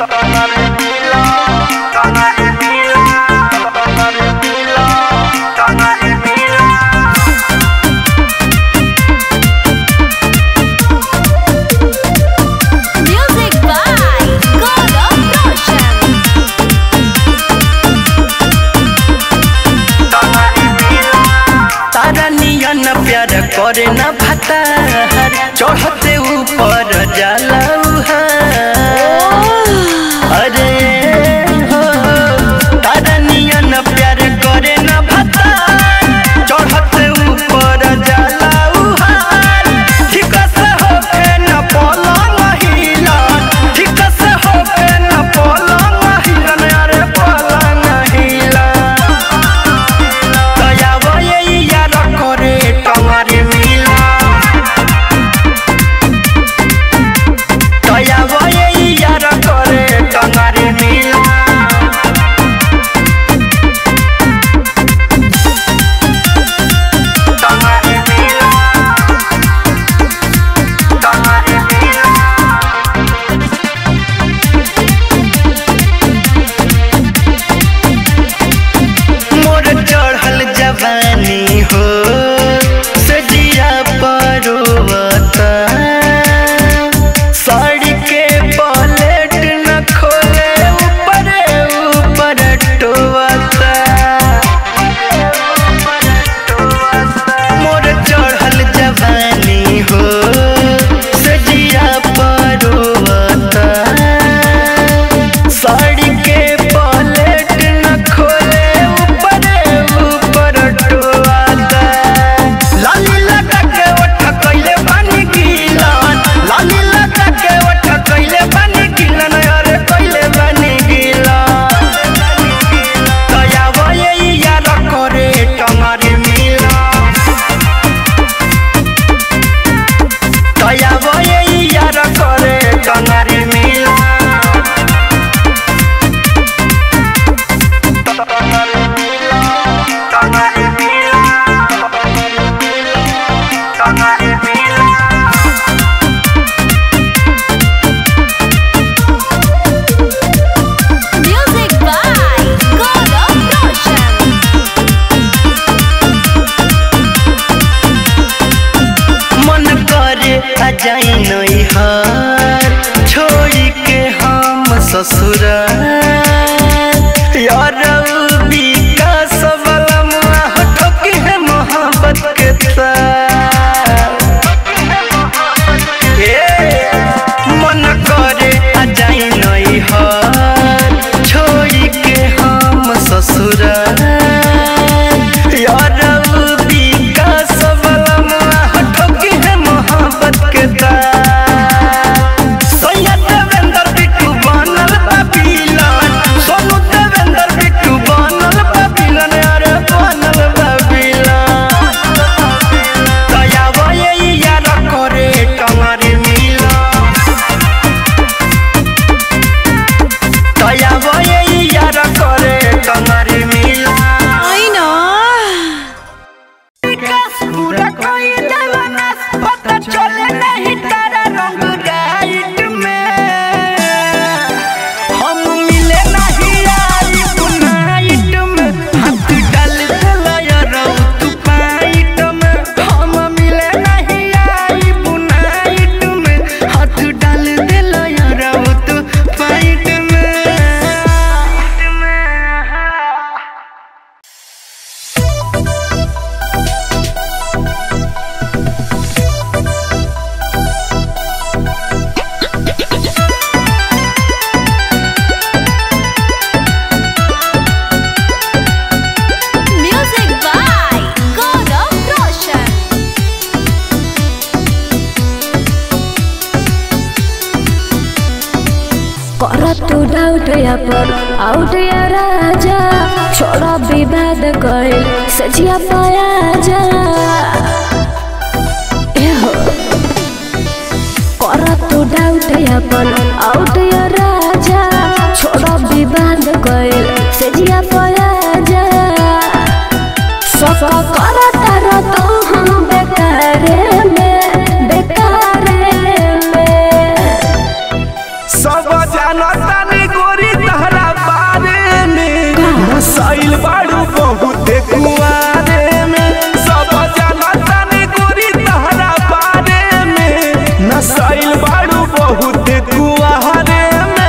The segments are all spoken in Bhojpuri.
Music by God of Roshan. तारा नियन प्यार करे न भतार चढ़ते ऊपर जाला उहार। अरे हो तारा नियन प्यार करे न भतार चढ़ते ऊपर जाला उहार। ठीक से होके न पलंग हिलन, ठीक से होके न पलंग हिलन, अरे पलंग हिलन। दयावा ये यार करे टमारे मिला दयावा ये यार करे टमारे मिला टमारे मिला टमारे मिला मोर चढ़ल जवानी हो सजिया परोवता साड़ी के पलेट न खोले ऊपर ऊपर टोवता मोर चढ़ल जवानी हो सजिया परोवता साड़ी के पलेट न खोले ऊपर ऊपर टोवाता लाली लगा के ओठ कइले पानी गिलन लाली लगा के ओठ कइले पानी गिलन अरे कइले पानी गिलन दयावा ये यार करे टमारे मिला दयावा ये यार करे टमारे मिला Music by God of Roshan. मन करे अजाई नहीं हार छोड़ी के हम ससुर यार विकास वाला मुआह ठोकी है मोहब्बत के तार ए, मन करे अजाई नहीं हार छोड़ी के हम ससुर यार विकास वाला मुआह ठोकी है मोहब्बत के तार सैया देवेंद्र बिट्टू बनल बबीलन सोनू देवेंद्र बिट्टू बनल बबीलन अरे बनल बबीलन दयावा ये यार करे टमारे मिला दयावा ये यार करे टमारे मिला I know. पूरा कोई देवानास पता चले नहीं तारा रंग राइट में हम मिले नहीं आई नाइट में हाथ डाल दिला यार तू पाइट में हम मिले नहीं आई नाइट में हाथ डाल दिला यार तू पाइट में Music by God of Roshan. कर तू डाउट या पर आउट या राजा छोड़ा विवाद कइल सजिया पाया जा एहो कर तू डाउट या पर आउट या राजा छोड़ा विवाद कइल सजिया पाया जा सका कर तर तो हम बेकारे में बेकारे में सब जानतानी नसाइल बाड़ू बहुते कुआरे में सब जानता ने गोरी तहरा बारे में नसाइल बाड़ू बहुते कुआरे में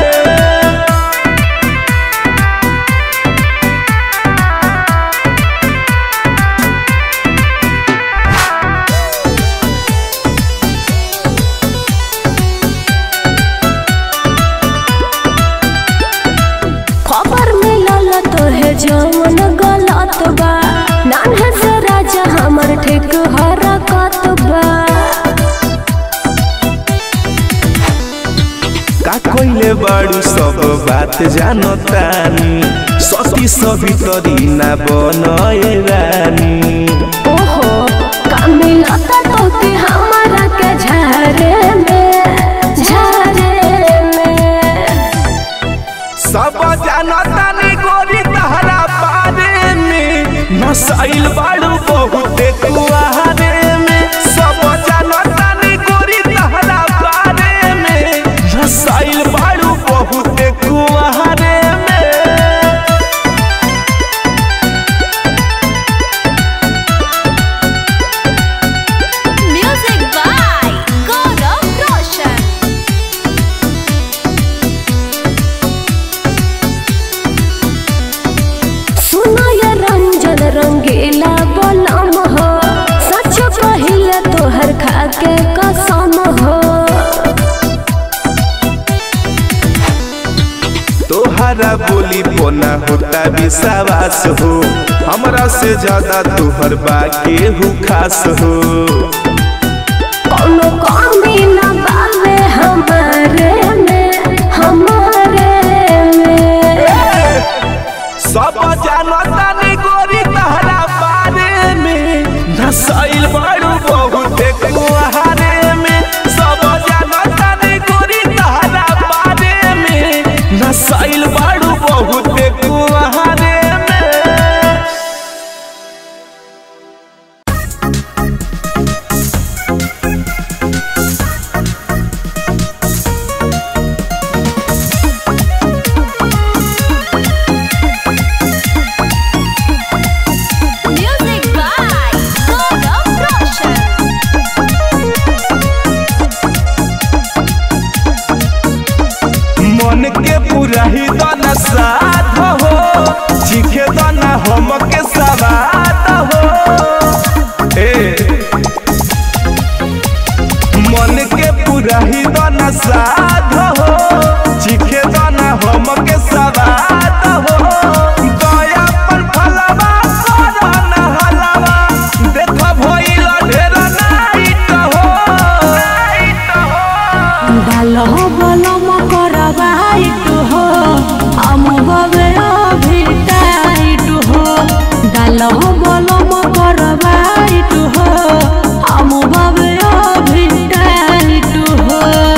खबर मिलल तो है जवन गलत बा नान्हे से राजा हमर ठीक हरकत बा का कइले बाड़ू सब बात जानतानी सती सभी तरी ना बनए रानी ओहो का मिलत तो के हमारा के झारे में झारे में सब जानतानी गोरी तहरा बारे में नसाइल बाड़ू बहुते कुआरे में सब जानतानी गोरी तहरा बारे में नसाइल बाड़ू बहुते कुआरे में Music by Gaurav Roshan. सुनो ये रंजन रंगीला बलम हो सच कहिला तोहर खा के कसम हो तोहरा बोली पोना होता विश्वास हो हमरा से ज्यादा तोहर बाके हु खास हो कोनो कमी न बावे हमारे में हमारे में सब जानता ने गोरी तहरा बारे में नसाइल बाड़ू बहुते कुहारे में सब जानता ने गोरी तहरा बारे में नसाइल बाड़ू बहुते कुहारे में Music by Gaurav Roshan. मन के पूरा ही दाना साध हो चीखे दाना हम के सवाद हो ए मन के पूरा ही दाना साध हो चीखे दाना हम के सवाद हो दया पर फलवा करना हलवा देख भइल ढेर नाइट हो नाइट हो डालो बलम करवाइट हो हम बवे अभिटाइट हो डालो बलम करवाइट हो हम बवे अभिटाइट हो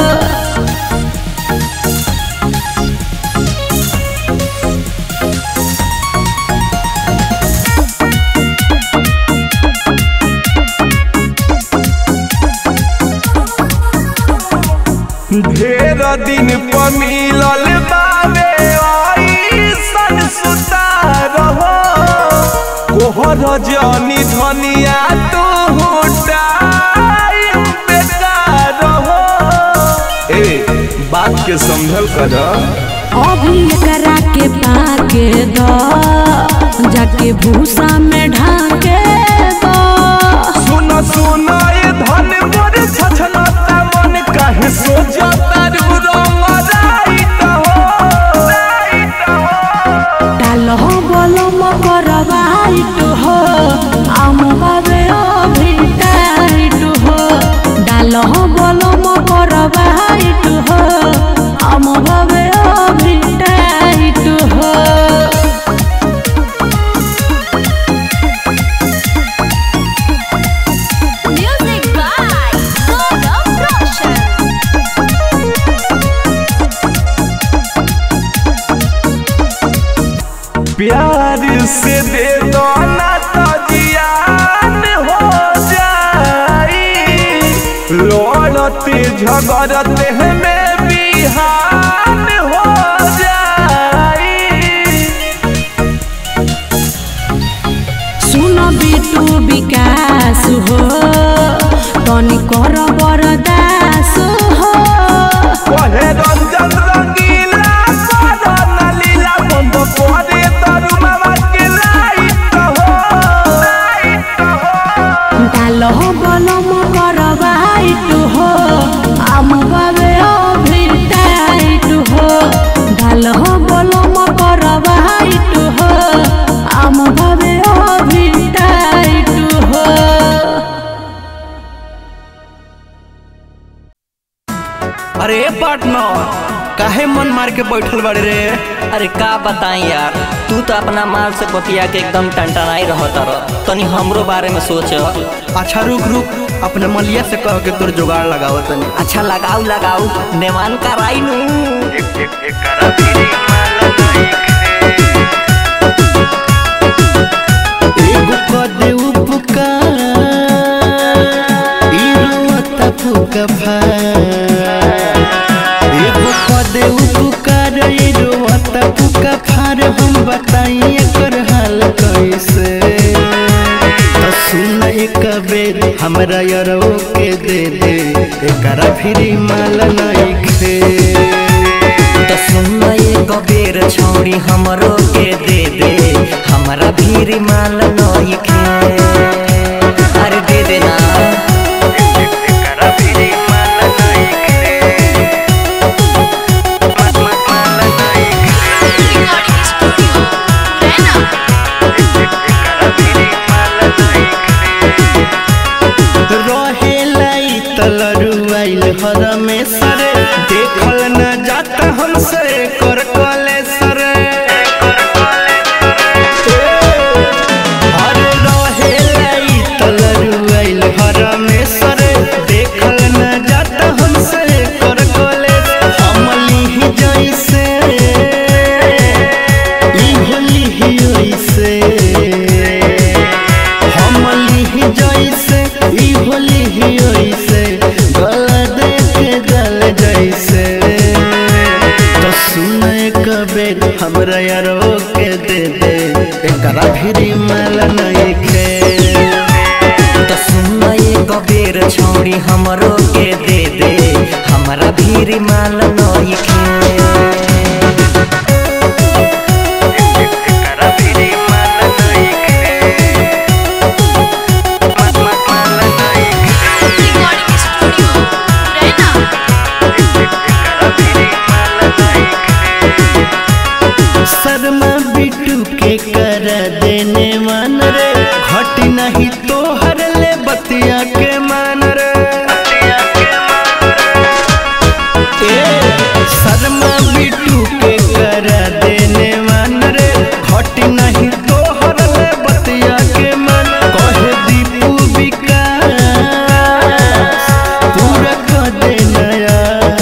ढेर दिन पर मिलल बावे ऐसन सुतार हो कोहर जनी धनिया तू टाइम बेकार हो ए बात के समझल कर अभी एकरा के पाके दो जाके भूसा में ढाके दो सुन सुन ए धन मोर छछलता मन काहे सोचता रू रंग राइत हो राइत हो डालो बलम करवाइट हो आम बाबे अभिटाइट हो डालो बलम करवाइट हो आम बाबे अभिटाइट हो Music by Gaurav Roshan. प्यार से दे दो ना तो जियान हो जाई लड़ते झगड़ते में बिहान हो जाई पार्टनर काहे मन मार के बैठल बाड़े रे अरे का बताई यार तू तो अपना माल से बतिया के एकदम टनटनाई रहत रह तनी हमरो बारे में सोच अच्छा रुक रुक अपने मलिया से कह के तोर जुगाड़ लगाओ तनी अच्छा लगाऊ लगाऊ नेमान कराई नू एगो कदे उपकार ई रोता फुका फार एगो कदे उपकार ई रोता फुका फार हम बताई एकर हाल कैसे तो सुन एक बेर हमरा यरो के दे दे एकरा फिरी माल नहीं खे तो सुन एक बेर छौड़ी हमरो के दे दे हमरा भीरी माल नई खे अरे दे देना रहेला ई तलरुआइल हरमेशर देखल न जाता हमसे कर कले सर अरे रहेला ई तलरुआइल हरमेशर देखल न जाता हमसे कर कले हमली ही जैसे ई होली ही ओइसे हमली ही जैसे ई होली ही ओइसे गला देखे जल जैसे तो सुने कबे हमरा यारो के दे दे एकरा फिरी माल नहीं खे तो सुन एक बेर छौड़ी हमरो के दे दे हमरा भीरी माल नई खे शर्मा बिट्टू के कर देने मान रे घट नहीं तो हर ले बतिया के मान रे ए, शर्मा बिट्टू के कर देने मान रे घट नहीं तो हर ले बतिया के मान कहे दीपू विकास पूरा कर दे नया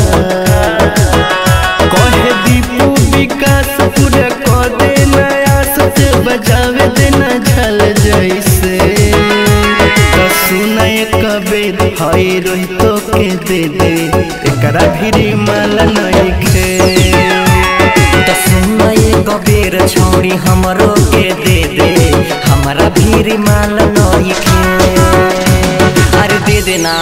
कहे दीपू विकास पूरा कर दे नया सच बजावे देना झल जैसे तो सुनाय कबे हाय रोई तो के दे दे एकरा फिरी माल नहीं खे तो सुन एक बेर छौड़ी हमरो के दे दे हमरा भीरी माल नई खे अरे दे देना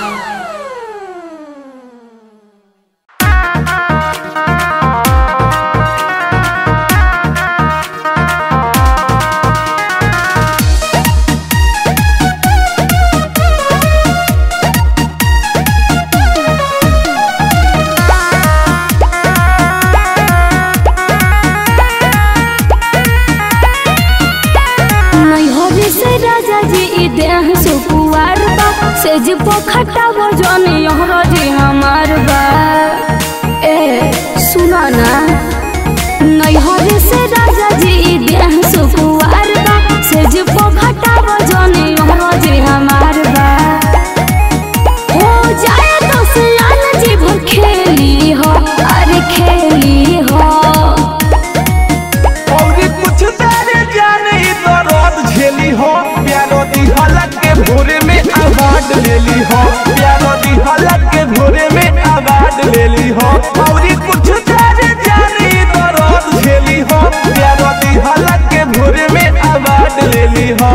नैहरी से राजा जी ई देह सुकुआर बा सेज पोखटा वजन यहर जी हमार बा ए सुना ना नैहरी से राजा जी ई देह सुकुआर बा सेज पोखटा वजन यहर जी हमार बा हो जाए तो सियान जी भर खेली हो अरे खेली हो और कुछ तारे जाने तो रोद झेली हो प्यारो दी हलक के भोरे में अवार्ड लेली हो प्यारो दी हलक के भोरे में अवार्ड लेली हो और कुछ तारे जाने तो रोद झेली हो प्यारो दी हलक के भोरे में अवार्ड लेली हो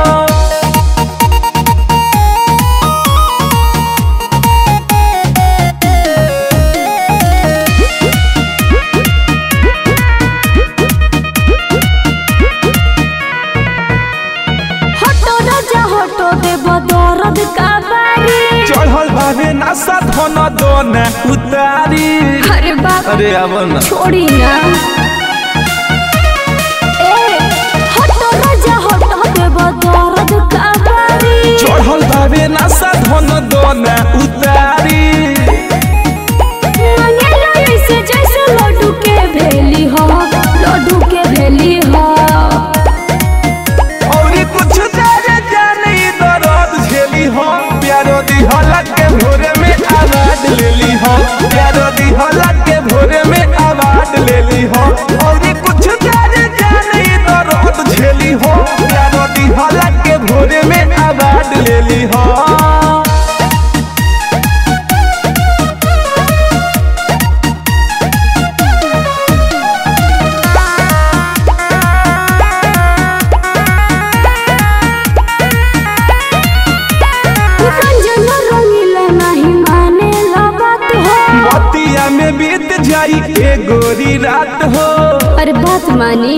हटो राजा हटो देव दर्द का बारी चढ़ल भावे नशा धन दोन उतारी अरे बाप अरे अब ना छोड़ी ना ए हटो राजा हटो देव दर्द का बारी चढ़ल भावे नशा धन दोन उतारी गोरी रात हो अरे बात मानी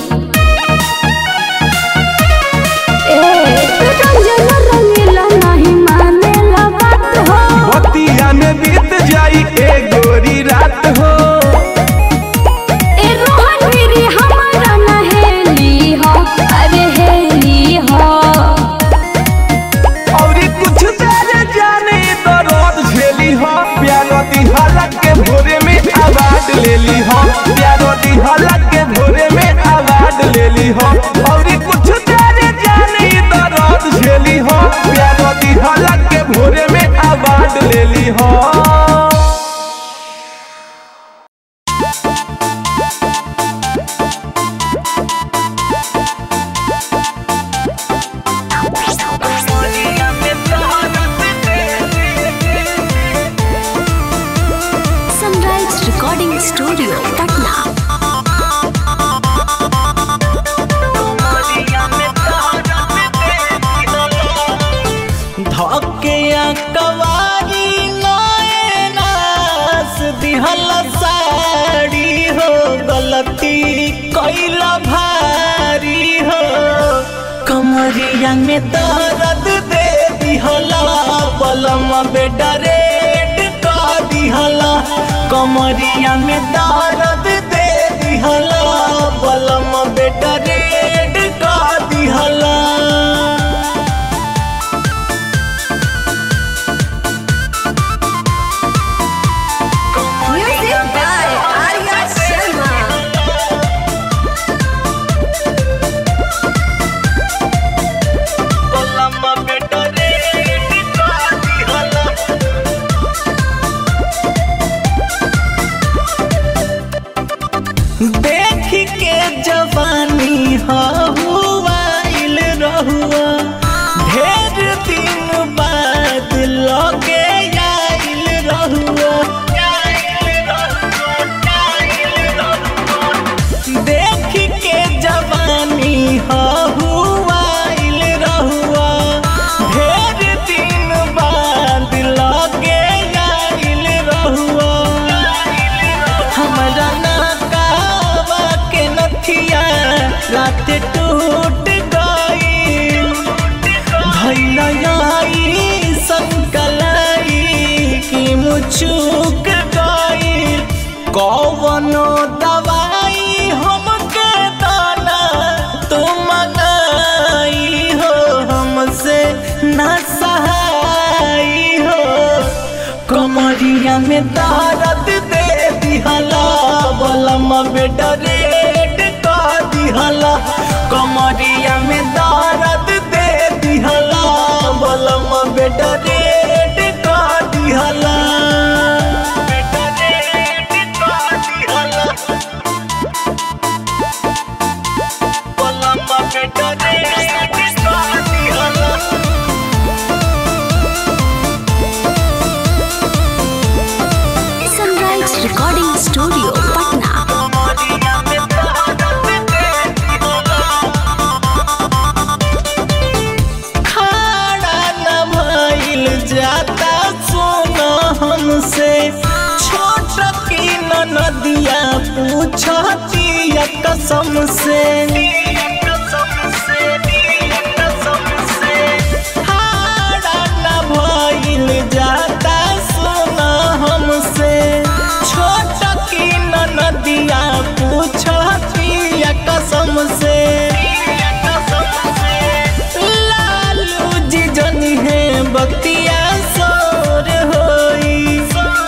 ए रंजन रंगीला नहीं मानेला बात हो बतिया में बीत जाई ए गोरी रात हो ए रोहन गिरी हमारा नहेली हो अरे हेली हो और कुछ देर जाने तो रोज झेली हो प्यारो दिहाला के भोरे में आवाज ले ली हो प्यारो दिहाला के भोरे में आवाज ले ली हो और कुछ देर जाने तो रोज झेली हो प्यारो दिहाला के भोरे में आवाज ले ली हो सनराइज रिकॉर्डिंग स्टूडियो पटना धके कवारी नास दिहल साड़ी हो गलती कैला भारी हो कमरिया में दर्द दे दिहला पलम बेटा रेड का दिहला कमरिया में दर्द दे दिहला पलम बेटा रेड का दिहला म्यूजिक बाय आर्या शर्मा देख के जवानी हवाइल रहुआ ढेर दिन बाद लगे आइल रहुआ देख के जवानी हवाइल रहुआ ढेर दिन बाद लगे आइल रहुआ हमरा नाकावा के नथिया रात टूट गई भैलई संकलाई की मुचुक गई कौवनो दवाई हमके दाना तुम मंगाई हो हमसे न सहाई हो कमरिया में दर्द दे दिहला बलम बेटा रेड का दिहला कमरिया में दर्द दे दिहला बलम बेटा रेड का दिहला बेटा रेड का दिहला बलम बेटा रेड का दिहला सनराइज रिकॉर्डिंग स्टूडियो पटना खाना न भइल जाता सोना हमसे छोट की न नदिया पूछती कसम से खाना न भइल जाता सोना हमसे छोट की न नदिया पूछती कसम से लालू जी जनी है बतिया सोर होई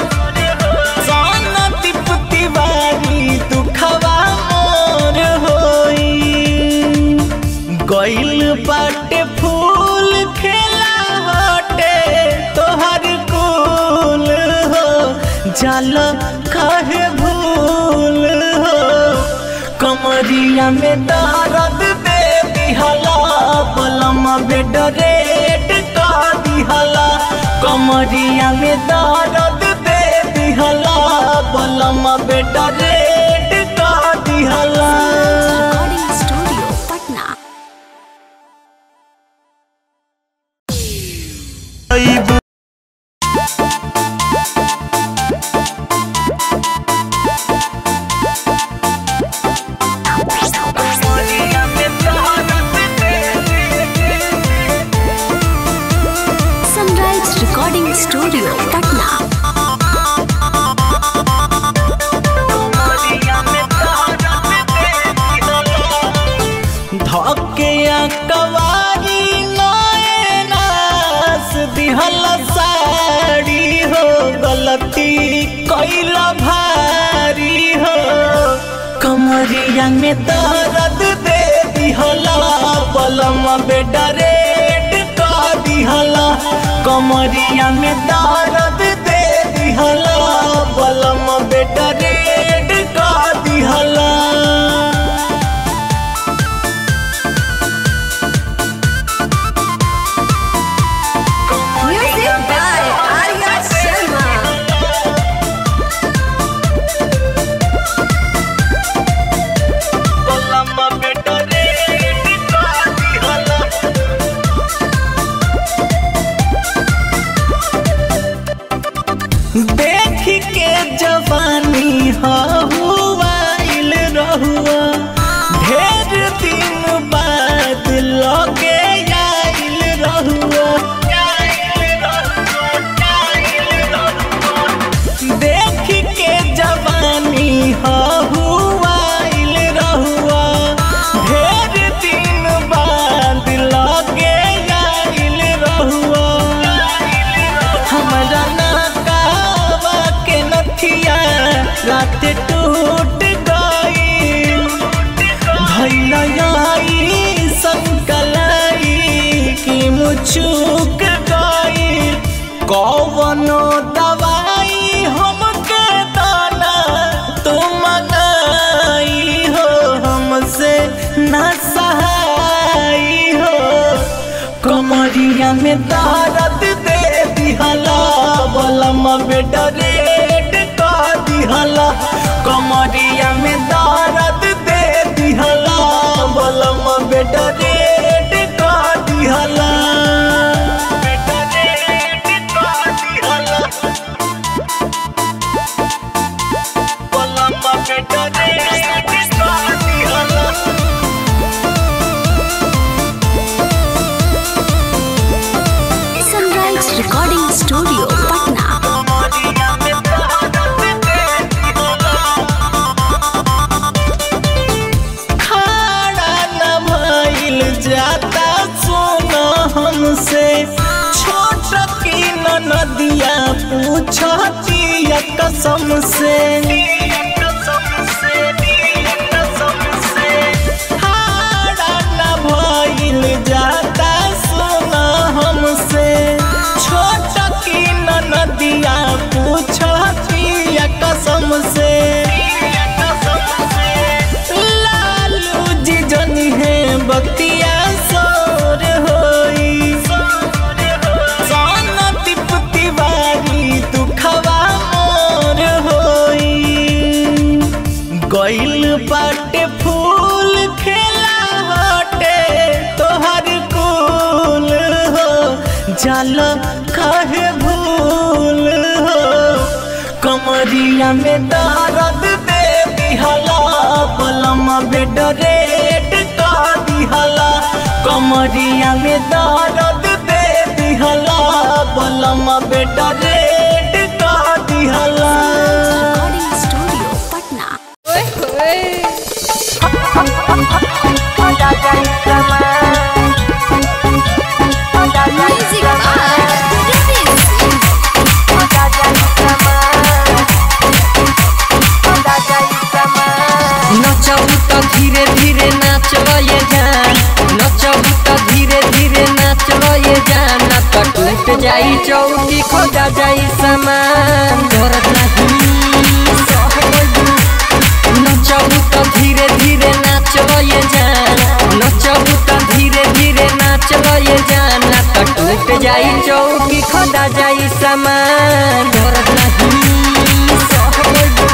सोना दीप तिवारी दुखवा मोर होई गइल बाटे फूल खेला हटे तोहर कुल हो जाल काहे भूल हो कमरिया में दर्द दे दिहला पलम बेड रेड का दिहला कमरिया में दर्द दे दिहला पलम बेड रेड का दिहला रिकॉर्डिंग स्टूडियो पटना कमरिया में दर्द दे दिहला पलम बेटा रेड का दिहला कमरिया में दर्द दे दिहला पलम बेटा रेड का दिहला Music by Arya Sharma. पलम बेटा रेड का दिहला देख के जवानी हुआइल रहुआ ढेर दिन बाद लगे आइल रहुआ देख के जवानी हुआइल रहुआ ढेर दिन बाद लगे आइल रहुआ हमरा नाकावा के नथिया रात टूट गई भैलई संकलाई की मुचुक गई कौवनो दवाई हमके दाना तुम गई हो हमसे न सहाई हो कमरिया में दर्द दे दिहला बलम बेटा रेड का दिहला कमरिया में दर्द दे दिहला बलम बेटा रेड का दिहला बेटा रेड का दिहला बलम बेटा रेड का दिहला Sunrise Recording Studio, Patna. कमरिया में दर्द दे दिहला खड़ा न भइल जाता सोना हमसे छोट की न नदिया पूछती कसम से खड़ा न भइल जाता सोना हमसे छोट की न नदिया पूछती कसम से लालू जी जनी है बतिया सोर होई सोना तिप तिवारी दुखवा मोर होई गइल बाटे फूल खेला हटे तोहर कुल हो जल काहे भूल हो कमरिया में दर्द दे दिहला पलम बेड रेड का दिहला कमरिया में दर्द दे दिहला पलम बेड रेड का दिहला Recording Studio, Patna. Music by Ritesh Singh. नचबू त धीरे धीरे नाचल ये जान नचबू त धीरे धीरे नाचल ये जान ना त टूट जाई चौकी खोजा जाई सामान धरत नहीं सहबू नचबू त धीरे धीरे नाचल ये जान नचबू त धीरे धीरे नाचल ये जान ना त टूट जाई चौकी खोजा जाई सामान धरत नहीं सहबू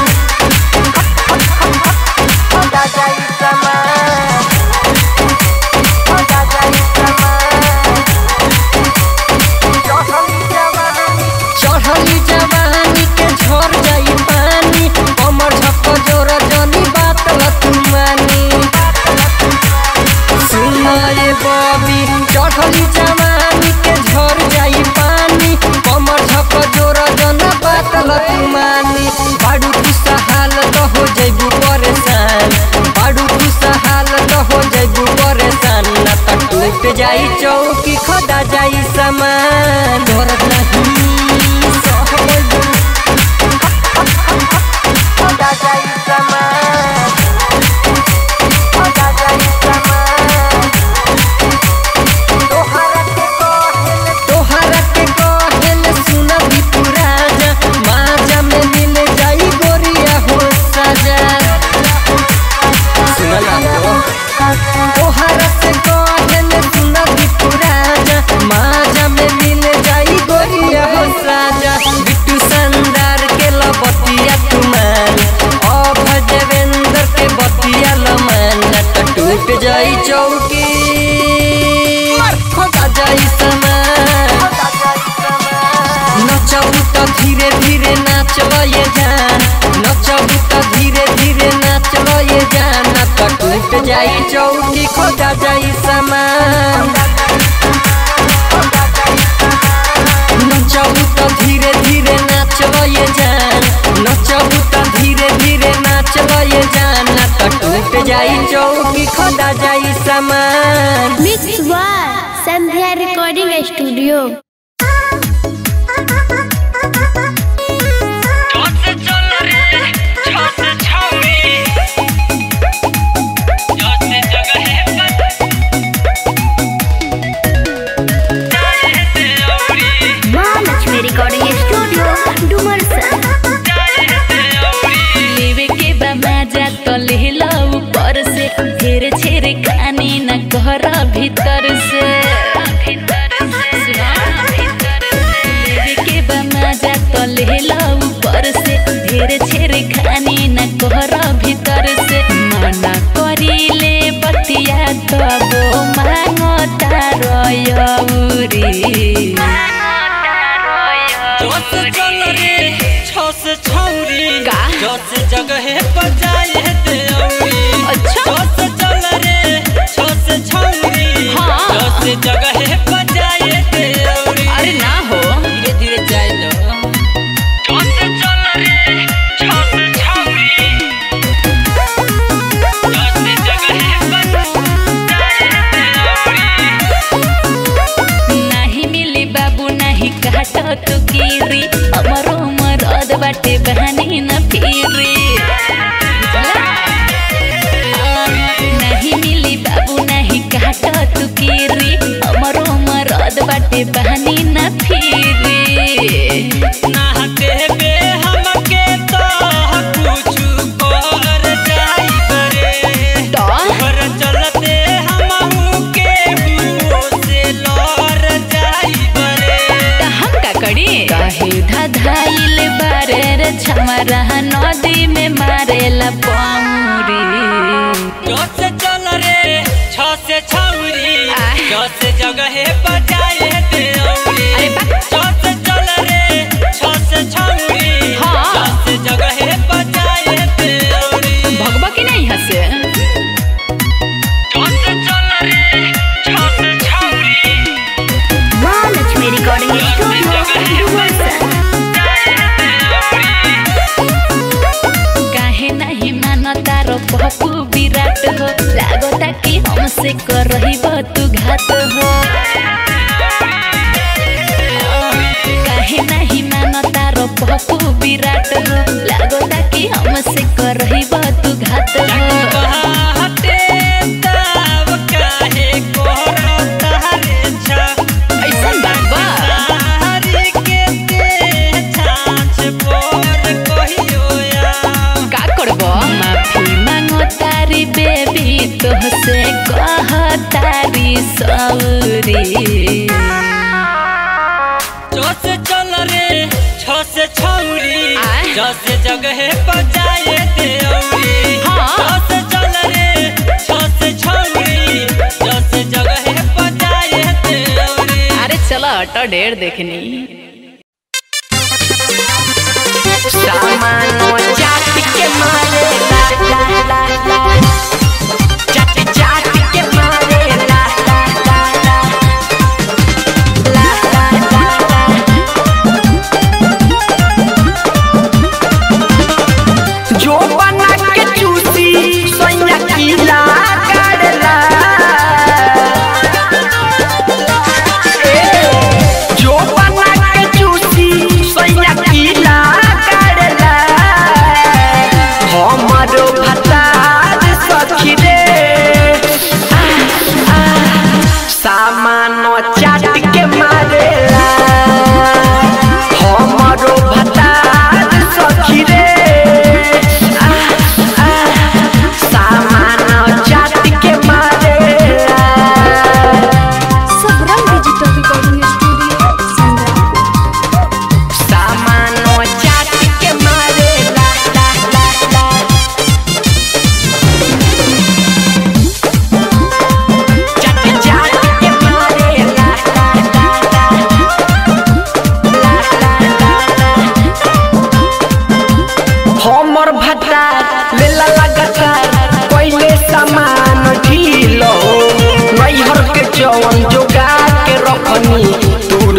चढ़ली जवानी के झर जाई पानी कमर झप जोर जनी बात लतुमानी सुनाए बबी चढ़ली जवानी के झर जाई पानी कमर झप जोर जन बात लतुमानी बाडू खुशहाल तो हो जइबू परेशान बाडू खुशहाल तो हो जइबू परेशान ना त टूट जाई चौकी खदा जाई सामान धरत नहीं सहबू तोहरा से कहन सुना भी पुराना माजा में मिल जाई गोरिया हो साजा बिट्टू संदार के लबतिया तुमान अब देवेंद्र के बतिया लमान त टूट जाई चौकी खोदा जाई समान नचबू त धीरे धीरे नाचब ये जान नचबू त धीरे धीरे नाचब ये जान न त टूट जाई चौकी खोदा जाई समान नचबू त धीरे धीरे नाचब ये जान नचबू त धीरे धीरे नाचब ये जान न त टूट जाई चौकी खोदा जाई समान मिक्स बार Sandhya recording studio Mahalakshmi recording studio Dumarsan लेवे के बा मजा तो ले लो ऊपर से घेरे छेरे खानी न कर भीतर से सुना, लेवे के बा मजा तो ले लो ऊपर से घेरे छेरे खानी न कर भीतर से मना करी ले बतिया तबो मांगता रोयौरी जोश चल रे छोस छौरी का? जोश जगह पर जाए दे औरी अच्छा। जोश चल रे छोस छौरी हाँ। जोश जगह पर जाए दे औरी अरे ना हो धीरे धीरे जाए दो जोश चल रे छोस छौरी जोश जगह पर जाए दे औरी नाही मिली बाबू नाही काट तू गिरी अमरो मरद बाटे बहानी न फिरी नहीं मिली बाबू नाही काट तू गिरी अमरो मरद बाटे बहानी न फिरी नाहते बे हमके तो कुछु कर जाई बरे तो घर चलते हमहू के हुओ से लड़ जाई बरे त हम का करी काहे धधाइल बारे रे छमरा नदी में मारेला पामुरी जो से चल रे छ से छौरी आह। जो से जगह पर जाए दे औरी अरे बा। जो से चल रे छ से छौरी हाँ। जो से जगह पर जाए दे औरी भगवा की नहीं हसे जो से चल रे छ से छौरी महालक्ष्मी रिकॉर्डिंग स्टूडियो डुमरसन काहे नहीं मानता रो पप्पू विराट हो लागता कि हमसे कर रही तू घात हो काहे नहीं मानता रो पप्पू विराट हो लागता कि हमसे कर रही तू घात हो हटे तब काहे कोरो तारे छा ऐसन बात बा हरी के ते छाछ पर कहियो या का करबो माफी मांगो तारी बेबी तोहसे कह तारी सौरी जो से चल रे छ से छौरी आह। जो से जगह पर जाए दे औरी हाँ। जो से चल रे छ से छौरी जो से जगह पर जाए दे औरी अरे चलो ऑटो ढेर देखनी सामानो जाति के मारे ला ला ला ला जाति जाति के मारे ला ला ला ला ला ला ला ला जो बना के चूसी सैया किला करला जो बना के चूसी सैया किला करला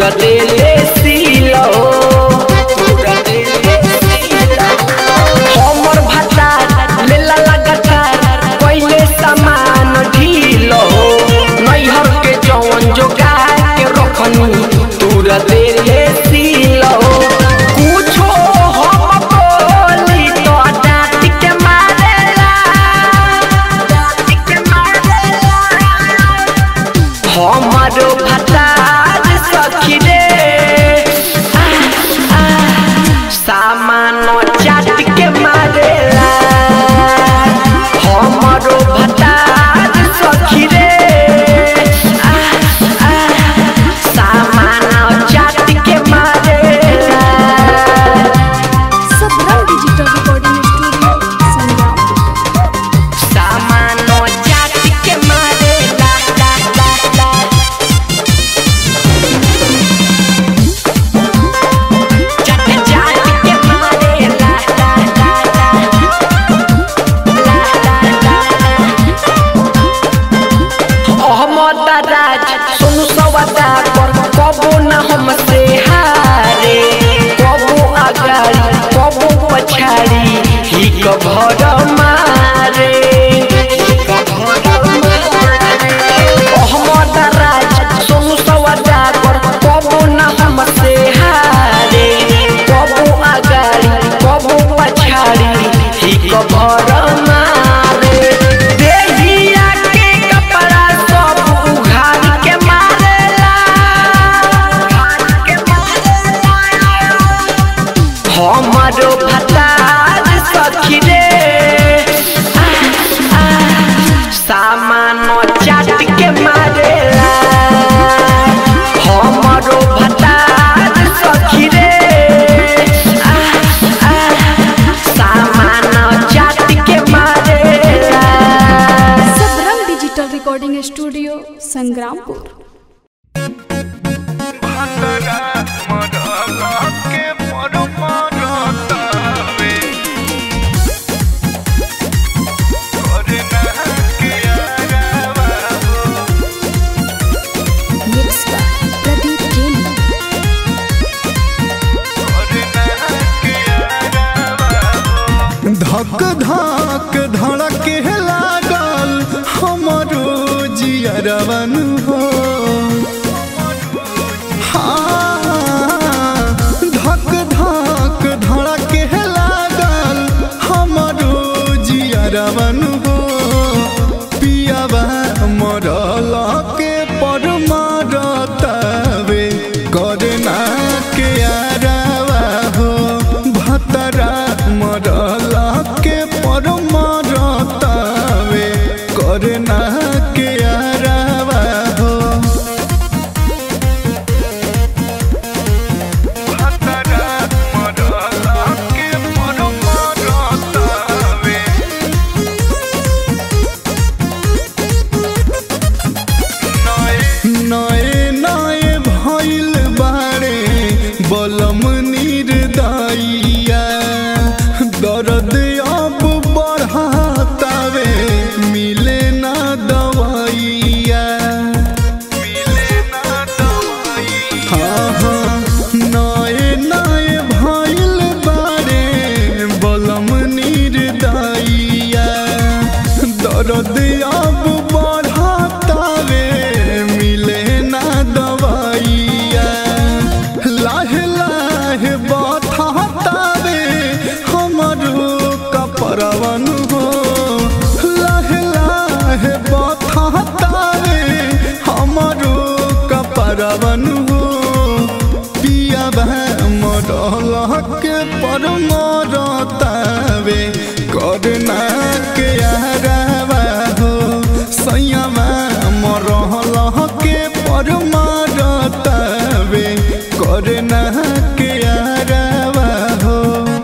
तूरा देले सीलो तूरा देले सीलो हमर भाता लेला लगातार पहिले सामान ढीलो नैहर के जवन जोगा के रखनी तूरा देले सीलो कुछो हम बोली तो डांट के मारेला डांट के मारेला हमारो भतार सखी रे आ, आ, सामान चाट के मारेला हमारो भतार सखी रे आ, आ, सामान चाट के मारेला Sabrang digital recording studio Sangram सामान चाट के मारेला ला ला ला चाट चाट के मारेला ला ला ला ला ला ला अहमद राज सुन सवादा कर कबो न हमसे हारे कबो आगाड़ी कबो पछाड़ी ही कभर मारे अहमद राज सुन सवादा कर कबो न हमसे हारे कबो आगाड़ी कबो पछाड़ी ही कभर मारे देहिया के कपड़ा सब उघार के मारेला हमारो भतार सखी रे आ, आ, सामान चाट के मारेला हमारो भतार सखी रे आ, आ, सामान चाट के मारेला Sabrang digital recording studio Sangrampur mix by Pradeep Jain धक धक धड़के लागल हमरो जियरवन हो हाँ, धक धक धड़के लागल हमरो जियरवन हो पियावा मरल के पर मरतवे करना के आरावा हो भतरा मरल के पर मरतवे करना के आरावा हो भतरा मरल के पर मरतवे नए नए भइल बारे बलम निर्दइया दर्द अब बढ़ातावे मिले ना दवाइया हाँ हाँ नए नए भइल बारे बलम निर्दइया दर्द अब बढ़ातावे मिले ना दवाइया लाहे लाहे बथातावे हमरो कपरवन हो लाहे लाहे बथातावे हमरो कपरवन हो पिया मरल के पर मरतावे करना के आरावा हो सैयामा मरल के पर मरतावे करना के आरावा हो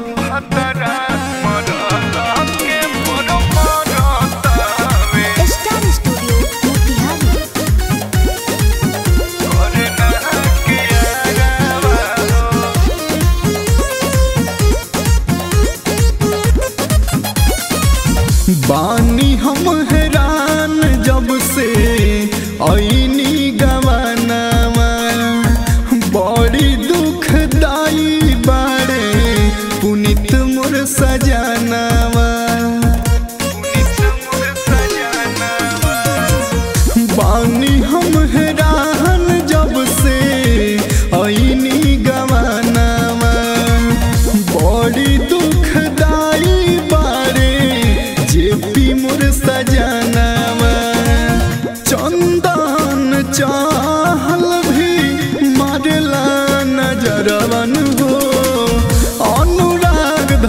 स्टार स्टूडियो मोतिहारी बानी हम हैरान जब से ऐनी गवानामा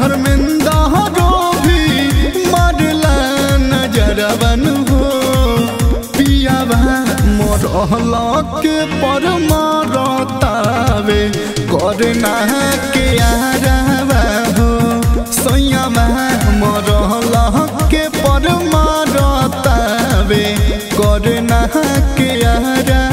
धर्मेंद्र हो भी मारला नजरवन हो पियावा मरहला के पर मारतावे करना के आरावा हो सैयावा मरहला के पर मारतावे करना के आरावा